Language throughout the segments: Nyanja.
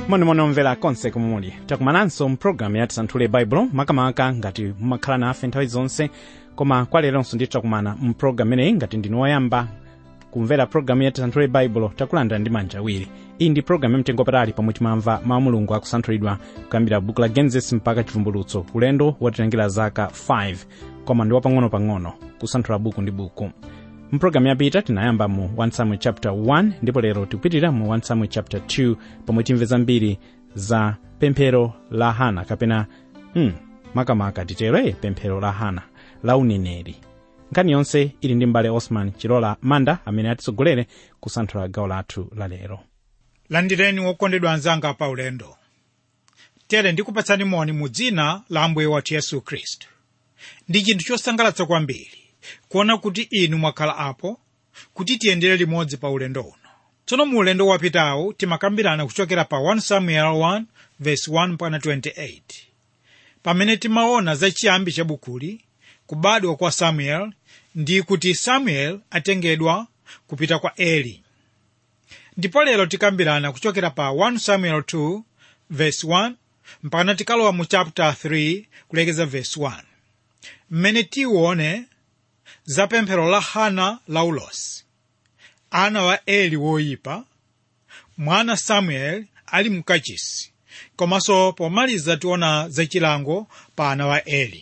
monimoni omvera konse komwe muli takumananso mpulogalamu ya tisanthule baibulo makamaka ngati mumakhala nafe nthawi zonse koma kwa leronso ndithu takumana mpulogalamu imeneyi ngati ndinu woyamba kumvera pulogalamu ya tisanthule baibulo takulandira ndi manja awiri iyi ndi pulogalamu yamtengo patali pomwe timamva mawu mulungu akusanthulidwa kuyambira buku la genesis mpaka chivumbulutso ulendo watitengera zaka 5 koma ndi wapang'ono-pang'ono kusanthula buku ndi buku mpulogalamu yapita tinayamba mu 1 samuel chapter 1 ndipo lero tikupitirira mu 1 samuel chapter 2 pomwe timve zambiri za pemphero la hana kapena hmm, makamaka titero pemphero la hana la uneneri nkhani yonse ili ndi mbale osman chilola manda amene atitsogolere kusanthula gawo lathu la lero landireni wokondedwa anzanga pa ulendo tere ndikupatsani moni mu dzina la ambuye wathu yesu khristu ndi chinthu chosangalatsa kwambiri kuona kuti inu mwakhala apo kuti tiyendere limodzi pa ulendo uno tsono mu ulendo wapitawu timakambirana kuchokera pa 1 samuel 1 verse 1 mpaka 28 pamene timaona za chiyambi cha bukuli kubadwa kwa samuel ndi kuti samuel atengedwa kupita kwa eli ndipo lero tikambirana kuchokera pa 1 samuel 2 verse 1 mpaka tikalowa mu chapter 3 kulekeza verse 1 mmene tione za pemphero la hana la ulosi ana wa eli woyipa mwana samuel ali mkachisi komanso pomaliza tiona zachilango pa ana wa eli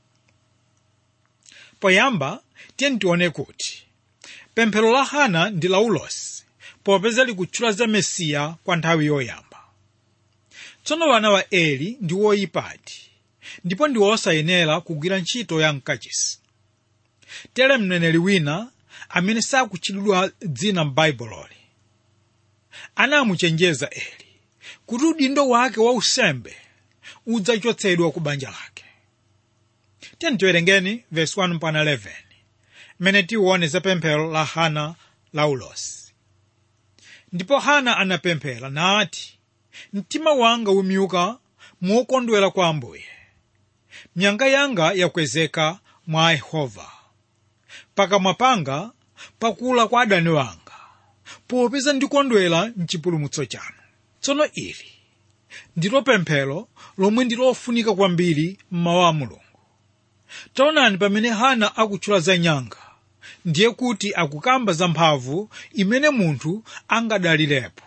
poyamba tiyeni tione kuti pemphero la hana ndi la ulosi popeza likutchula za mesiya kwa nthawi yoyamba tsono wana wa eli ndi woyipadi ndipo ndi osayenera kugwira ntchito ya mkachisi tere mneneri wina amene sakutchulidwa dzina m'baibuloli anamuchenjeza eli kuti udindo wake wa usembe udzachotsedwa ku banja lake tiyeni tiwerengeni verse 1 mpaka 11 mmene tione za pemphero la hana la ulosi ndipo hana anapemphera nati mtima wanga umyuka mokondwera kwa ambuye nyanga yanga yakwezeka mwa yehova pakamwa panga pakula kwa adani wanga popeza ndikondwera mchipulumutso chanu tsono ili ndilo pemphero lomwe ndilofunika kwambiri mmawu a mulungu taonani pamene hana akutchula za nyanga ndiye kuti akukamba za mphamvu imene munthu angadalirepo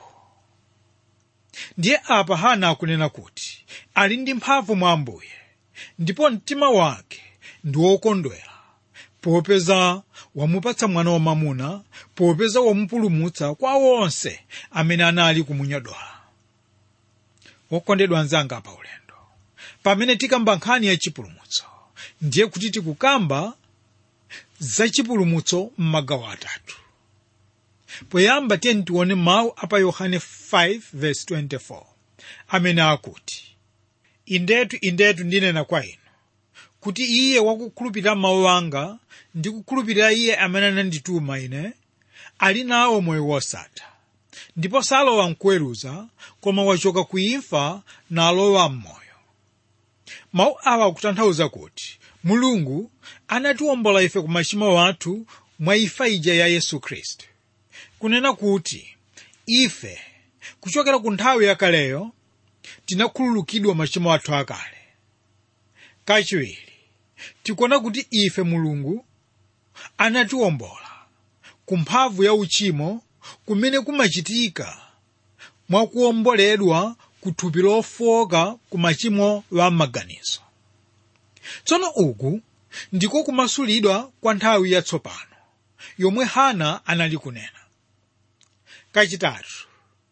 ndiye apa hana akunena kuti ali ndi mphamvu mwa ambuye ndipo mtima wake ndi wokondwera popeza wamupatsa mwana wamamuna popeza wamupulumutsa kwa onse amene anali kumunyodola wokondedwa anzanga pa ulendo pamene tikamba nkhani ya chipulumutso ndiye kuti tikukamba za chipulumutso m'magawo atatu poyamba tiyeni tione mawu apa yohane 5:24 amene akuti indetu indetu ndinena kwa inu kuti iye wakukhulupirira mawu anga ndi kukhulupirira iye amene anandituma ine ali nawo moyo wosatha ndipo salowa mkuweruza koma wachoka ku imfa nalowa m'moyo mawu awa akutanthauza kuti mulungu anatiwombola ife ku machimo athu mwa imfa ija ya yesu khristu kunena kuti ife kuchokera ku nthawi yakaleyo tinakhululukidwa machimo athu akale kachiwiri tikuona kuti ife mulungu anatiwombola ku mphamvu ya uchimo kumene kumachitika mwakuwomboledwa ku thupi lofoka ku machimo wa maganizo tsono uku ndiko kumasulidwa kwa nthawi yatsopano yomwe hana anali kunena kachitatu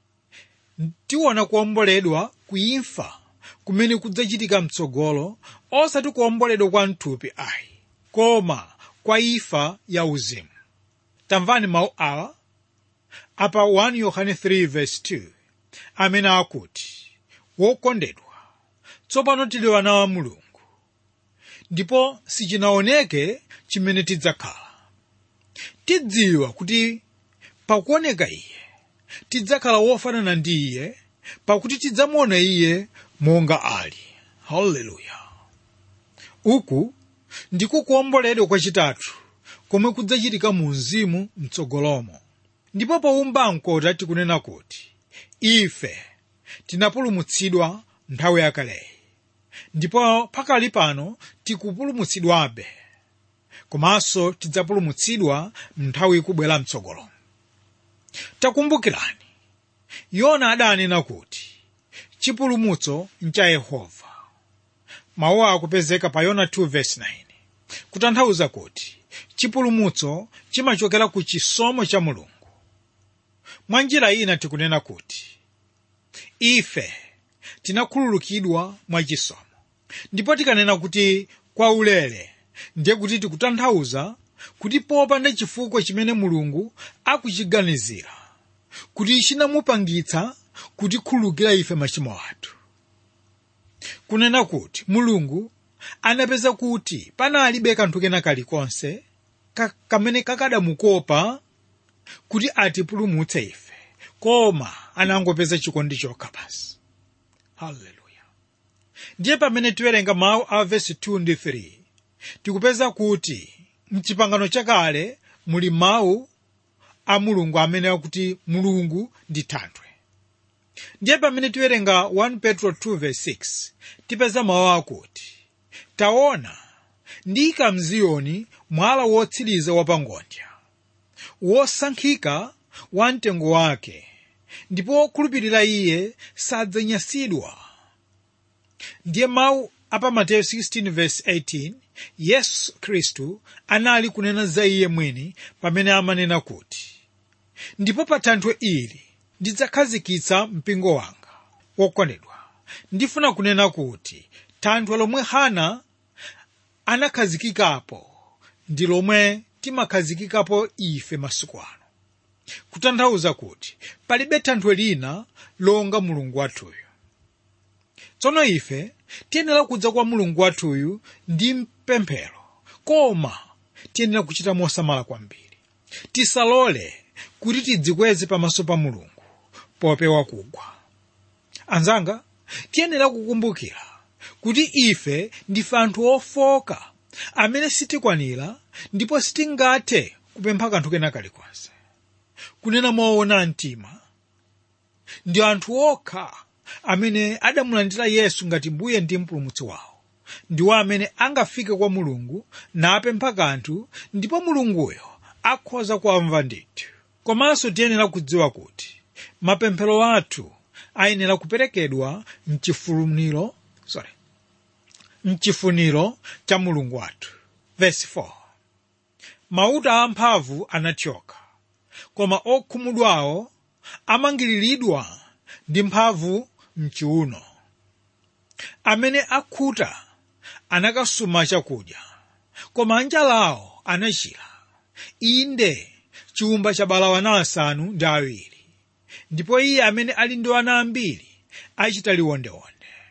tiwona kuwomboledwa ku imfa kumene kudzachitika mtsogolo osati kuwomboledwa kwa mthupi ayi koma kwa imfa ya uzimu tamvani mawu awa apa 1 yohane 3:2 amene akuti wokondedwa tsopano tili wana wa mulungu ndipo sichinaoneke chimene tidzakhala tidziwa kuti pakuoneka iye tidzakhala wofanana ndi iye pakuti tidzamuona iye monga ali haleluya uku ndiko kuwomboledwa kwachitatu komwe kudzachitika mu mzimu mtsogolomo ndipo powumba mkota tikunena kuti ife tinapulumutsidwa nthawi yakaleyi ndipo pakali pano tikupulumutsidwabe komanso tidzapulumutsidwa nthawi ikubwera mtsogolo takumbukirani yona adanena kuti chipulumutso ncha yehova mawu akupezeka pa yona 2:9 kutanthauza kuti chipulumutso chimachokera ku chisomo cha mulungu mwa njira ina tikunena kuti ife tinakhululukidwa mwa chisomo ndipo tikanena kuti kwaulere ndiye kuti tikutanthauza kuti popanda chifukwa chimene mulungu akuchiganizira kuti chinamupangitsa kutikhululukira ife machimo athu kunena kuti mulungu anapeza kuti panalibe kanthu kena kalikonse ka, kamene kakadamukopa kuti atipulumutse ife koma anangopeza chikondi chokha basi haleluya ndiye pamene tiwerenga mawu a vesi 2 ndi 3 tikupeza kuti mchipangano chakale muli mawu a mulungu amene akuti mulungu ndi thanthwe ndiye pamene tiwerenga 1 petro 2:6 tipeza mawu akuti taona ndiyika mziyoni mwala wotsiriza wapangodya wosankhika wa mtengo wake ndipo wokhulupirira iye sadzanyasidwa ndiye mawu apa mateyu 16:18 yesu khristu anali kunena za iye mwini pamene amanena kuti ndipo pa thanthwe ili ndidzakhazikitsa mpingo wanga wokondedwa ndifuna kunena kuti thanthwe lomwe hana anakhazikikapo ndi lomwe timakhazikikapo ife masiku ano kutanthauza kuti palibe thanthwe lina longa mulungu wathuyu tsono ife tiyenera kudza kwa mulungu wathuyu ndi mpemphero koma tiyenera kuchita mosamala kwambiri tisalole kuti tidzikweze pamaso pa mulungu popewa kugwa anzanga tiyenera kukumbukira kuti ife ndife anthu ofoka amene sitikwanira ndipo sitingathe kupempha kanthu kena kalikonse kunena moona mtima ndi anthu okha amene adamulandira yesu ngati mbuye ndi mpulumutsi wawo ndiwo amene angafike kwa mulungu napempha kanthu ndipo mulunguyo akhoza kuamva ndithu komanso tiyenera kudziwa kuti mapemphero athu ayenera kuperekedwa mchifuniro sorry mchifuniro cha mulungu wathu verse 4 mauta amphamvu anathyoka koma okhumudwawo amangiriridwa ndi mphamvu mchiuno amene akhuta anakasuma chakudya koma anjalawo anachira inde chiwumba chabala wana asanu ndi awiri ndipo iye amene ali ndi ana ambiri achita liwondeonde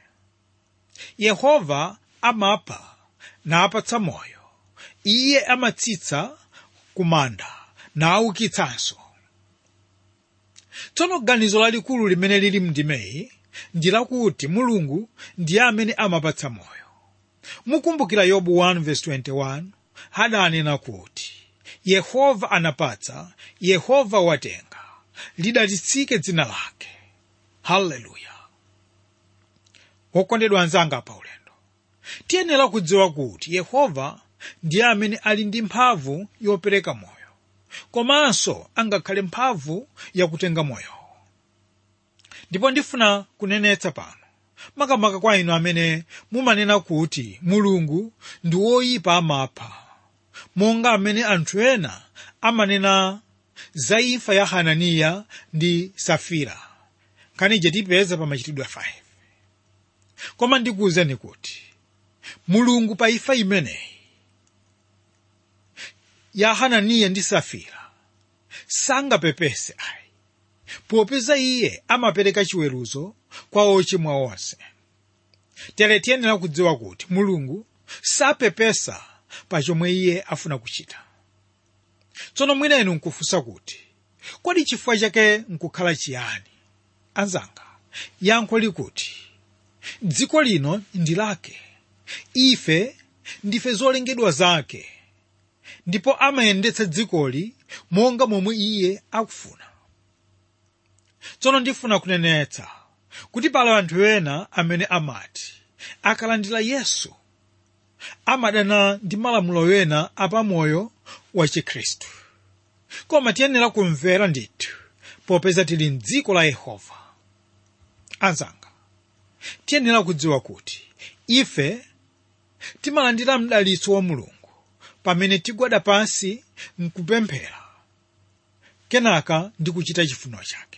yehova amapha napatsa moyo iye amatsitsa kumanda naukitsanso tsono ganizo lalikulu limene lili mndimeyi ndi lakuti mulungu ndiye amene amapatsa moyo mukumbukira yobu 1:21 hadanena kuti yehova anapatsa yehova watenga lidalitsike dzina lake haleluya wokondedwa anzanga pa ulendo tiyenera kudziwa kuti yehova ndiye amene ali ndi mphamvu yopereka moyo komanso angakhale mphamvu yakutenga moyo ndipo ndifuna kunenetsa pano makamaka kwa inu amene mumanena kuti mulungu ndi woyipa amapha monga amene anthu ena amanena za imfa ya hananiya ndi safira nkhani tipeza pa machitidwe 5 koma ndikuwuzeni kuti mulungu pa imfa imeneyi ya hananiya ndi safira sangapepese ayi popeza iye amapereka chiweruzo kwa ochimwa onse tere tiyenera kudziwa kuti mulungu sapepesa pa chomwe iye afuna kuchita tsono mwina inu nkufunsa kuti kodi chifukwa chake nkukhala chiyani anzanga yankho likuti dziko lino ndi lake ife ndife zolengedwa zake ndipo amayendetsa dzikoli monga momwe iye akufuna tsono ndifuna kunenetsa kuti pali anthu ena amene amati akalandira yesu amadana ndi malamulo ena apamoyo wa chikhristu koma tiyenera kumvera ndithu popeza tili mdziko la yehova anzanga tiyenera kudziwa kuti ife timalandira mdalitso wa mulungu pamene tigwada pansi mkupemphera kenaka ndi kuchita chifuniro chake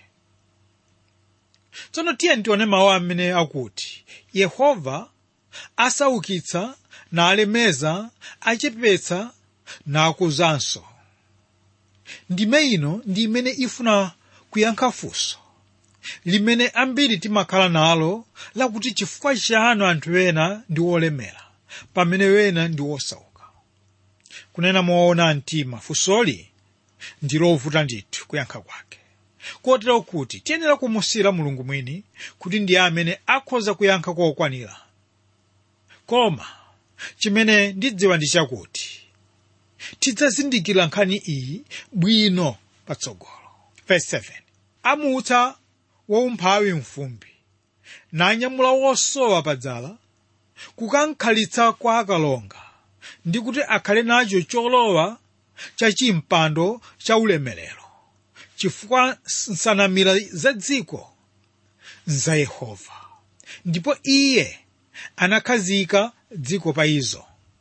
tsono tiye tione mawu amene akuti yehova asaukitsa nalemeza achepetsa nakuzanso ndime ino ndi imene ifuna kuyankha funso limene ambiri timakhala nalo lakuti chifukwa chanu anthu ena ndi olemera pamene wena ndi osauka kunena moona mtima funsoli ndi lovuta ndithu kuyankha kwake kotero kuti tiyenera kumusiyira mulungu mwini kuti ndiye amene akhoza kuyankha kokwanira koma chimene ndidziwa ndi chakuti tidzazindikira nkhani iyi bwino patsogolo verse 7 amutsa waumphawi mfumbi nanyamula wosowa padzala kukankhalitsa kwa akalonga ndi kuti akhale nacho cholowa cha chimpando cha ulemerero chifukwa nsanamira za dziko nza yehova ndipo iye anakhazika dziko pa izo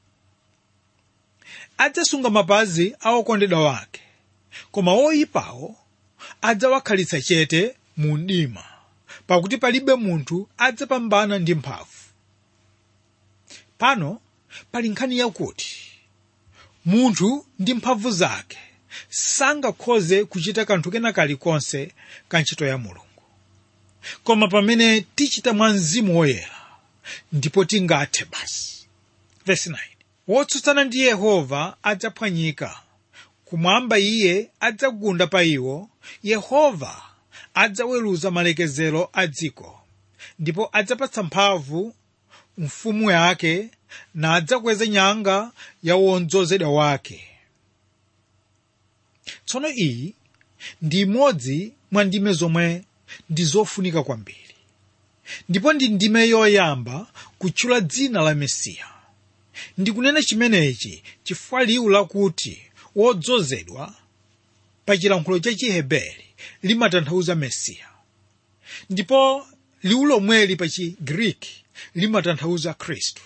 adzasunga mapazi a okondedwa wake koma oyipawo adzawakhalitsa chete mu mdima pakuti palibe munthu adzapambana ndi mphamvu pano pali nkhani yakuti munthu ndi mphamvu zake sangakhoze kuchita kanthu kena kalikonse ka ntchito ya mulungu koma pamene tichita mwa mzimu woyera ndipo tingathe basi verse 9 wotsutsana ndi yehova adzaphwanyika kumwamba iye adzagunda pa iwo yehova adzaweruza malekezero a dziko ndipo adzapatsa mphamvu mfumu yake na adzakweza nyanga ya wodzozedwa wake tsono iyi ndi imodzi mwa ndime zomwe ndi zofunika kwambiri ndipo ndi ndime yoyamba kutchula dzina la mesiya ndikunena chimenechi chifukwa liwu lakuti wodzozedwa pa chilankhulo cha chiheberi limatanthauza mesiya ndipo liwu lomweli pa chigriki limatanthauza khristu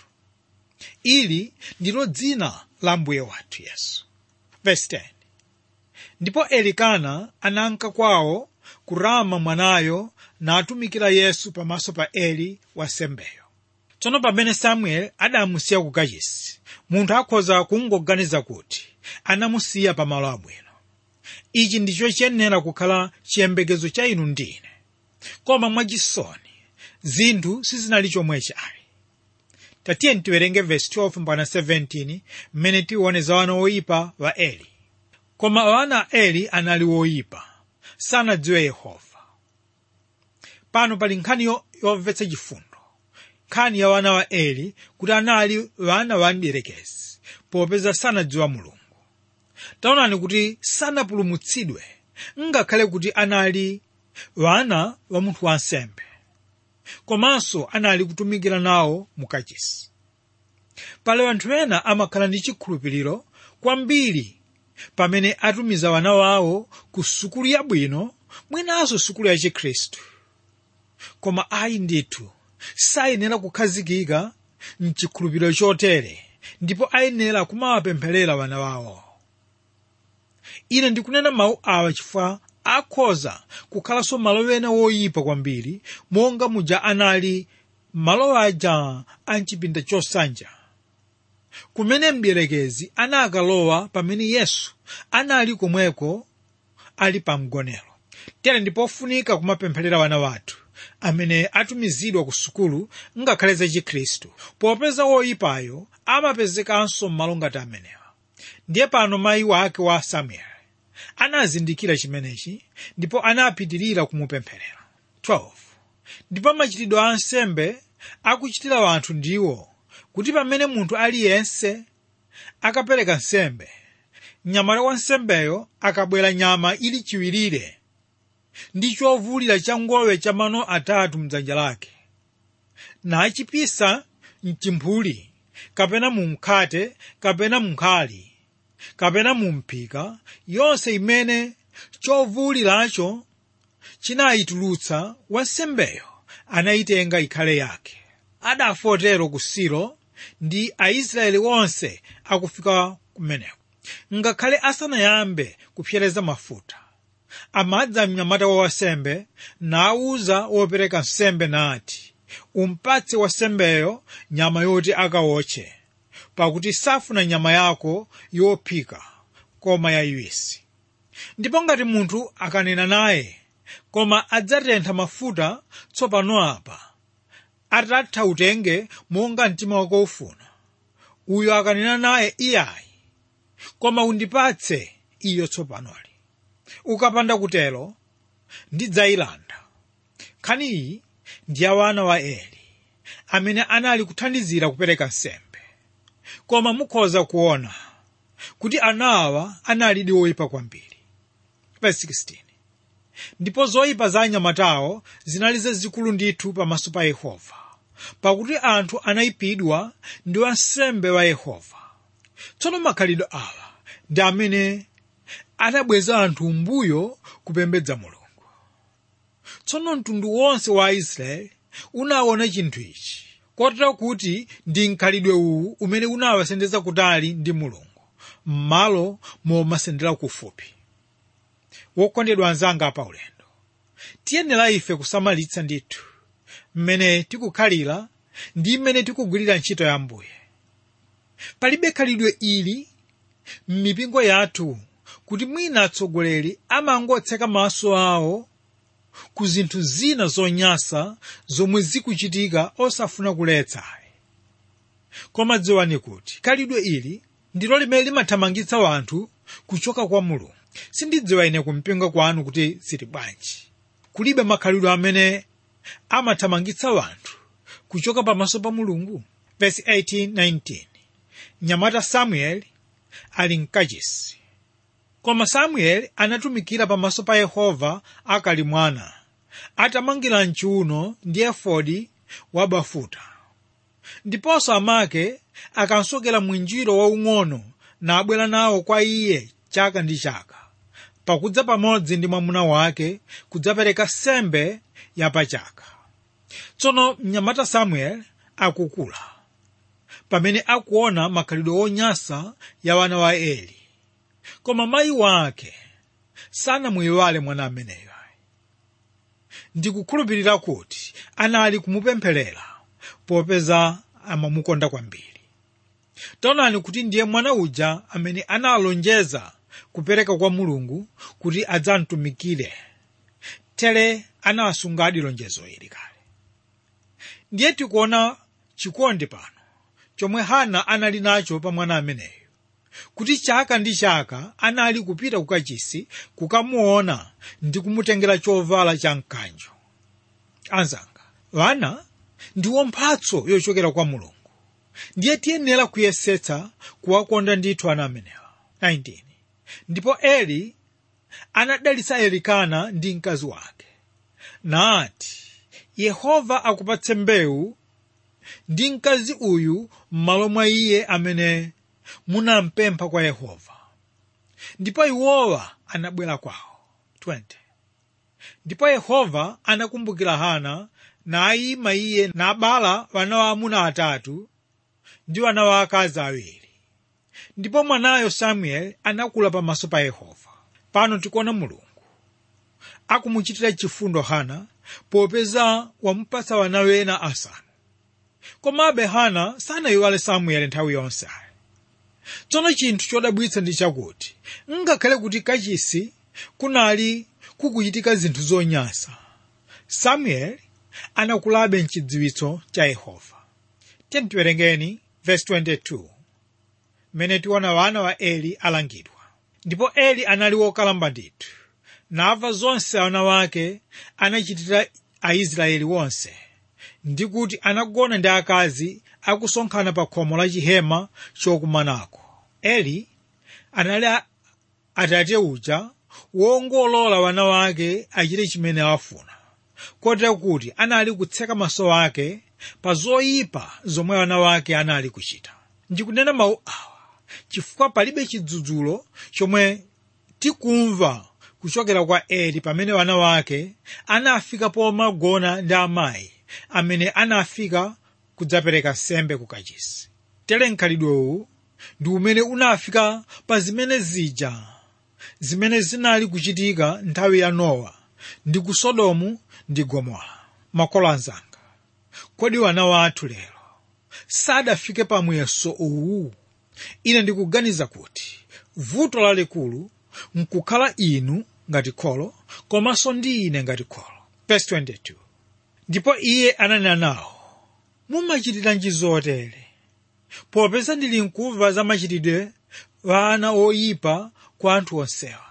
ili ndilo dzina la mbuye wathu yesu verse 10 ndipo elikana ananka kwawo kurama mwanayo natumikira yesu pamaso pa eli wansembeyo tsono pamene samueli adamusiya ku kachisi munthu akhoza kungoganiza kuti anamusiya pamalo abwino ichi ndicho chiyenera kukhala chiyembekezo cha inu ndine koma mwachisoni zinthu sizinali chomwechi ayi tatiye tiwerenge verse 12 mpaka 17 mmene tione za wana woyipa wa eli koma wana a eli anali woyipa sanadziwe yehova pano pali nkhani yo- yomvetsa chifundo nkhani ya wana wa eli kuti anali wana wa mdierekezi popeza sanadziwa mulungu taonani kuti sanapulumutsidwe ngakhale kuti anali wana wa munthu wansembe komanso anali kutumikira nawo mukachisi pali anthu ena amakhala ndi chikhulupiriro kwambiri pamene atumiza wana wawo ku sukulu yabwino mwinanso sukulu ya chikhristu koma ayi ndithu sayenera kukhazikika mchikhulupiriro chotere ndipo ayenera kumawapempherera wana wawo ine ndikunena mawu awa chifukwa akhoza kukhalanso malo ena woyipa kwambiri monga muja anali malo aja a mchipinda chosanja kumene mdierekezi anakalowa pamene yesu anali komweko ali pa mgonero tere ndipofunika kumapempherera wana wathu amene atumizidwa ku sukulu ngakhale za chikhristu popeza woyipayo amapezekanso m'malo ngati amenewa ndiye pano mayi wake wa samueli anazindikira chimenechi ndipo anapitirira kumupempherera 12 ndipo machitidwe a ansembe akuchitira anthu ndiwo kuti pamene munthu aliyense akapereka nsembe mnyamata wa nsembeyo akabwera nyama ili chiwirire ndi chovulira cha ngowe cha mano atatu mdzanja lake nachipisa mchimphuli kapena mu mkhate kapena munkhali kapena mu mphika yonse imene chovuliracho chinayitulutsa wansembeyo anayitenga ikhale yake adafotero ku silo ndi aisraeli onse akufika kumeneko ngakhale asanayambe kupsereza mafuta amadza mnyamata wa wasembe nawuza wopereka nsembe nati umpatse wasembeyo nyama yoti akawotche pakuti safuna nyama yako yophika koma yayiwisi ndipo ngati munthu akanena naye koma adzatentha mafuta tsopano apa atatha utenge monga mtima wako ufuna uyo akanena naye iyayi koma undipatse iyo tsopanoli ukapanda kutero ndidzayilanda nkhani iyi ndi ya wana wa eli amene anali kuthandizira kupereka nsembe koma mukhoza kuona kuti anawa analidi woyipa kwambiri verse 16 ndipo zoyipa za anyamatawo zinali zazikulu ndithu pamaso pa yehova pakuti anthu anayipidwa ndi wansembe wa yehova tsono makhalidwe awa ndi amene anabweza anthu mbuyo kupembedza mulungu tsono mtundu wonse wa aisraeli unaona chinthu ichi kotero kuti ndi mkhalidwe uwu umene unawasendeza kutali ndi mulungu m'malo momasendera kufupi wokondedwa anzanga pa ulendo tiyenera ife kusamalitsa ndithu mmene tikukhalira ndi mmene tikugwirira ntchito ya mbuye palibe khalidwe ili m'mipingo yathu kuti mwina atsogoleri amangotseka maso awo ku zinthu zina zonyansa zomwe zikuchitika osafuna kuletsa koma dziwani kuti khalidwe ili ndilo limene limathamangitsa wanthu kuchoka kwa mulungu sindidziwa ine kumpingo kwanu kuti zili bwanji kulibe makhalidwe amene amathamangitsa wanthu kuchoka pamaso pa mulungu verse 18-19 nyamata samueli ali mkachisi koma samueli anatumikira pamaso pa yehova akali mwana atamangira mchiuno ndi efodi wabafuta ndiponso amake akansokera mwinjiro waung'ono nabwera nawo kwa iye chaka ndi chaka pakudza pamodzi ndi mwamuna wake kudzapereka sembe yapachaka tsono mnyamata samueli akukula pamene akuona makhalidwe onyansa ya wana wa eli koma mayi wake sanamuyiwale mwana ameneyo ndikukhulupirira kuti anali kumupempherera popeza amamukonda kwambiri taonani kuti ndiye mwana uja amene analonjeza kupereka kwa mulungu kuti adzamtumikire tere anasungadi lonjezo ili kale ndiye tikuona chikondi pano chomwe hana anali nacho pa mwana ameneyo kuti chaka ndi chaka anali kupita kukachisi kukamuona ndi kumutengera chovala cha mkanjo anzanga wana ndiwo mphatso yochokera kwa mulungu ndiye tiyenera kuyesetsa kuwakonda ndithu ana amenewa 19 ndipo eli anadalitsa elikana ndi mkazi wake nati yehova akupatse mbewu ndi mkazi uyu m'malo mwa iye amene munampempha kwa yehova ndipo iwowa anabwera kwawo 20 ndipo yehova anakumbukira hana nayima iye nabala wana waamuna atatu ndi wana waakazi awiri ndipo mwanayo samueli anakula pamaso pa yehova pano tikuona mulungu akumuchitira chifundo hana popeza wamupatsa wana wena asanu komabe hana sanayiwale samueli nthawi yonse ayi tsono chinthu chodabwitsa ndi chakuti ngakhale kuti kachisi kunali kukuchitika zinthu zonyansa samueli anakulabe mchidziwitso cha yehova tiwerengeni verse 22 mmene tiona wana wa eli alangidwa ndipo eli anali wokalamba ndithu namva zonse ana wake anachitira aisraeli wonse ndi kuti anagona ndi akazi akusonkhana pa khomo la chihema chokumanako eli anali atate uja wongolola wana wake achite chimene afuna kotera kuti anali kutseka maso ake pa zoyipa zomwe wana wake anali kuchita ndikunena mawu awa chifukwa palibe chidzudzulo chomwe tikumva kuchokera kwa eli pamene wana wake anafika pomagona ndi amayi amene anafika kudzapereka nsembe ku kachisi tere mkhalidwewu ndi umene unafika pa zimene zija zimene zinali kuchitika nthawi ya nowa ndi ku sodomu ndi gomora makolo anzanga kodi wana wathu lero sadafike pa muyeso uwu ine ndikuganiza kuti vuto lalikulu nkukhala inu ngati kholo komanso ndi ine ngati kholo verse 22 ndipo iye ananena nawo mumachitiranji zotere popeza ndili nkumva za machitidwe wana oyipa kwa anthu onsewa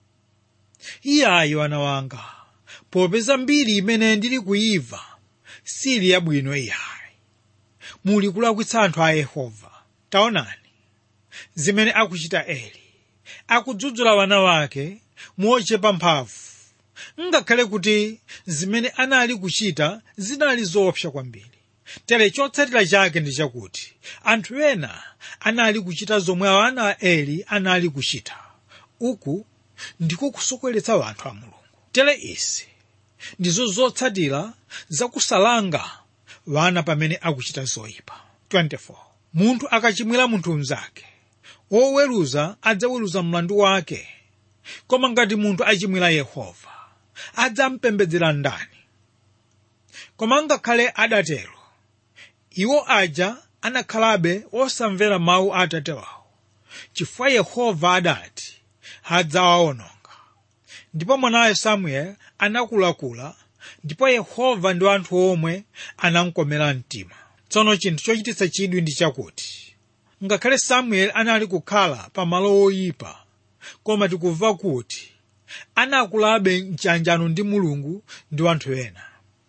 iyayi wana wanga popeza mbiri imene ndili kuyiva sili yabwino iyayi muli kulakwitsa anthu a yehova taonani zimene akuchita eli akudzudzula wana wake mochepa mphamvu ngakhale kuti zimene anali kuchita zinali zoopsa kwambiri tere chotsatira chake ndi chakuti anthu ena anali kuchita zomwe ana a eli anali kuchita uku ndiko kusokoneza anthu a mulungu tere izi ndizo zotsatira zakusalanga wana pamene akuchita zoyipa 24 munthu akachimwira munthu mnzake woweruza adzaweruza mlandu wake koma ngati munthu achimwira yehova adzampembedzera ndani koma ngakhale adatero iwo aja anakhalabe osamvera mawu a atate wawo chifukwa yehova adati adzawawononga ndipo mwanawe samueli anakulakula ndipo yehova ndi anthu omwe anamkomera mtima tsono chinthu chochititsa chidwi ndi chakuti ngakhale samueli anali kukhala pa malo oyipa koma tikumva kuti anakulabe mchanjano ndi mulungu ndi anthu ena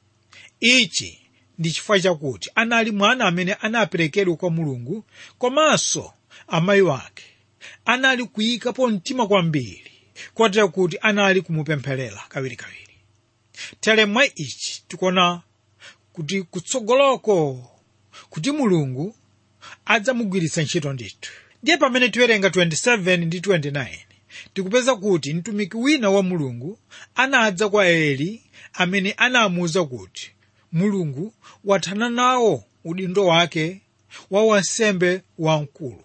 ichi ndi chifukwa chakuti anali mwana amene anaperekedwa kwa mulungu komanso amayi wake anali kuyikapo mtima kwambiri kotera kuti anali kumupempherera kawirikawiri tere mwa ichi tikuona kuti kutsogoloko kuti mulungu adzamugwiritsa ntchito ndithu ndiye pamene tiwerenga 27 ndi 29 tikupeza kuti mtumiki wina wa mulungu anadza kwa eli amene anamuwuza kuti mulungu wathana nawo udindo wake wa wansembe wamkulu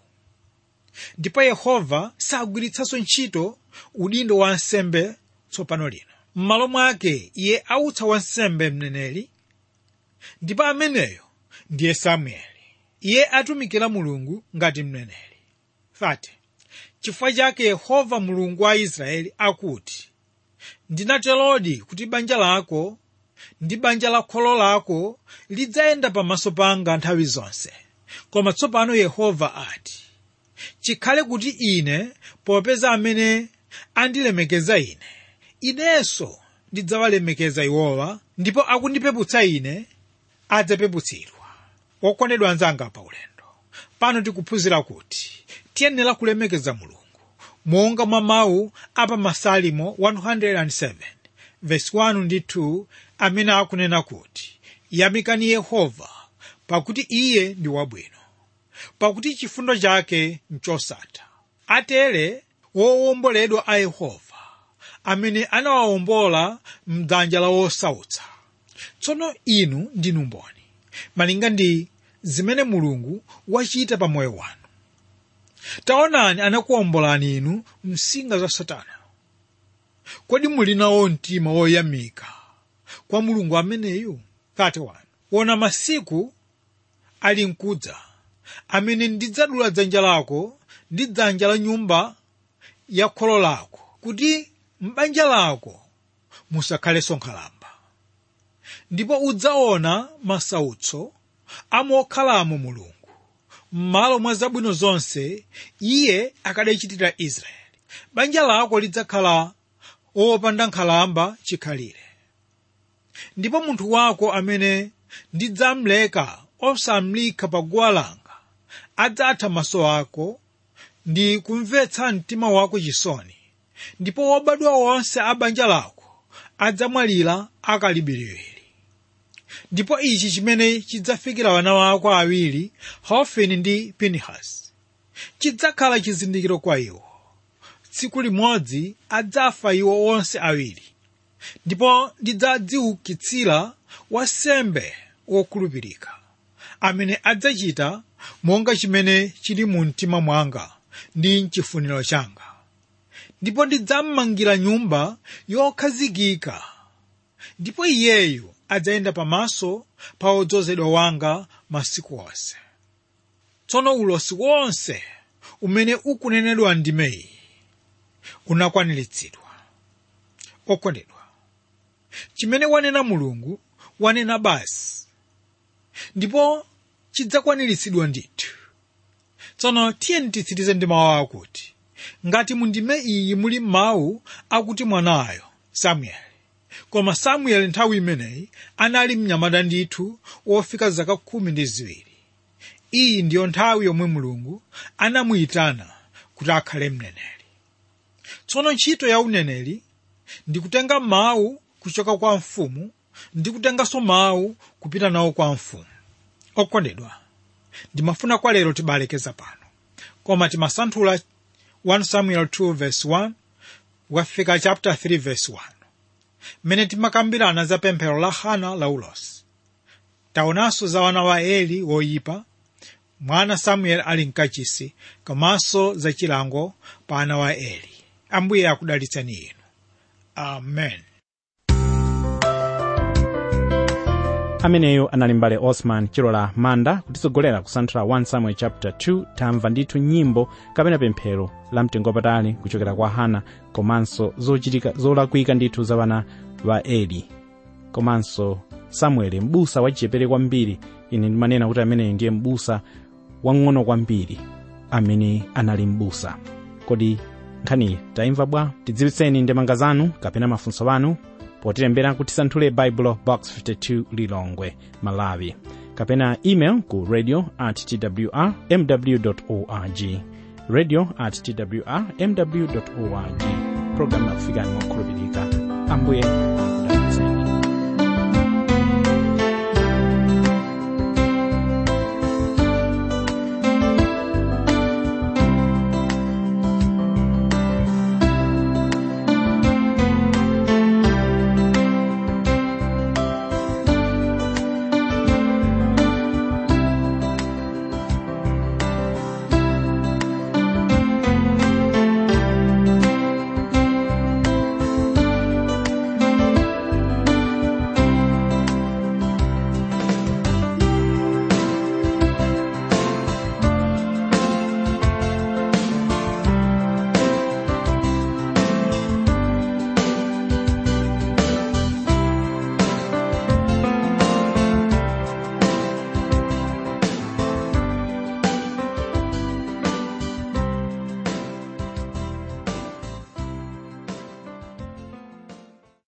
ndipo yehova sagwiritsanso ntchito udindo wa nsembe tsopano lino m'malo mwake iye autsa wansembe mneneri ndipo ameneyo ndiye samueli iye atumikira mulungu ngati mneneri 30 chifukwa chake yehova mulungu wa israeli akuti ndinaterodi kuti banja lako ndi banja la kholo lako lidzayenda pamaso panga nthawi zonse koma tsopano yehova ati chikhale kuti ine popeza amene andilemekeza ine inenso ndidzawalemekeza iwowa ndipo akundipeputsa ine adzapeputsidwa wokondedwa anzanga pa ulendo pano tikuphunzira kuti tiyenera kulemekeza mulungu monga mwa mawu apa masalimo 107 verse 1 ndi 2 amene akunena kuti yamikani yehova pakuti iye ndi wabwino pakuti chifundo chake nchosatha atere wowomboledwa a yehova amene anawawombola mdzanja la wosautsa tsono inu ndinu mboni malinga ndi zimene mulungu wachita pa moyo wanu taonani anakuwombolani inu msinga za satana kodi muli nawo mtima woyamika kwa mulungu ameneyu 31 wona masiku ali mkudza amene ndidzadula dzanja lako ndi dzanja la nyumba ya kholo lako kuti m'banja lako musakhalenso nkhalamba ndipo udzaona masautso amokhalamo mulungu m'malo mwa zabwino zonse iye akadachitira israeli banja lako lidzakhala wopanda nkhalamba chikhalire ndipo munthu wako amene ndidzamleka osamlika pa guwa langa adzatha maso ako ndi kumvetsa mtima wako chisoni ndipo wobadwa wonse a banja lako adzamwalira akalibiririri ndipo ichi chimene chidzafikira wana wako awiri hofini ndi pinehasi chidzakhala chizindikiro kwa iwo tsiku limodzi adzafa iwo onse awiri ndipo ndidzadziukitsira wansembe wokhulupirika amene adzachita monga chimene chili mu mtima mwanga ndi mchifuniro changa ndipo ndidzammangira nyumba yokhazikika ndipo iyeyo adzayenda pamaso pa wodzozedwa wanga masiku onse tsono ulosi wonse umene ukunenedwa ndimeyi unakwaniritsidwa okondedwa chimene wanena mulungu wanena basi ndipo chidzakwaniritsidwa ndithu tsono tiyeni titsirize ndi mawu akuti ngati mu ndime iyi muli mawu akuti mwanayo samueli koma samueli nthawi imeneyi anali mnyamata ndithu wofika zaka khumi ndi ziwiri iyi ndiyo nthawi yomwe mulungu anamuyitana kuti akhale mneneri tsono ntchito ya uneneri ndi kutenga mawu kuchoka kwa mfumu ndi kutenganso mawu kupita nawo kwa mfumu okondedwa ndimafuna kwa lero tibalekeza pano koma timasanthula 1 samuel 2 verse 1 kukafika chapter 3 verse 1 mmene timakambirana za pemphero la hana la ulosi taonanso za wana wa eli woyipa mwana samuel ali mkachisi komanso za chilango pa ana wa eli ambuye akudalitseni inu amen ameneyo anali mbale osman chilola manda kutitsogolera kusanthula 1 samuel chapter 2 tamva ndithu nyimbo kapena pemphero la mtengo wapatali kuchokera kwa hana komanso zochitika zolakwika ndithu za vana va eli komanso samueli m'busa wachichepere kwambiri ine ndimanena kuti ameneyo ndiye m'busa wang'ono kwambiri amene anali m'busa kodi nkhaniyi taimva bwa tidziwitseni ndemanga zanu kapena mafunso anu potilembera kuti tisanthule baibulo box 52 lilongwe malawi kapena email ku radio at twr mw org radio at twr mw org programu yakufikani mokhulupirika ambuye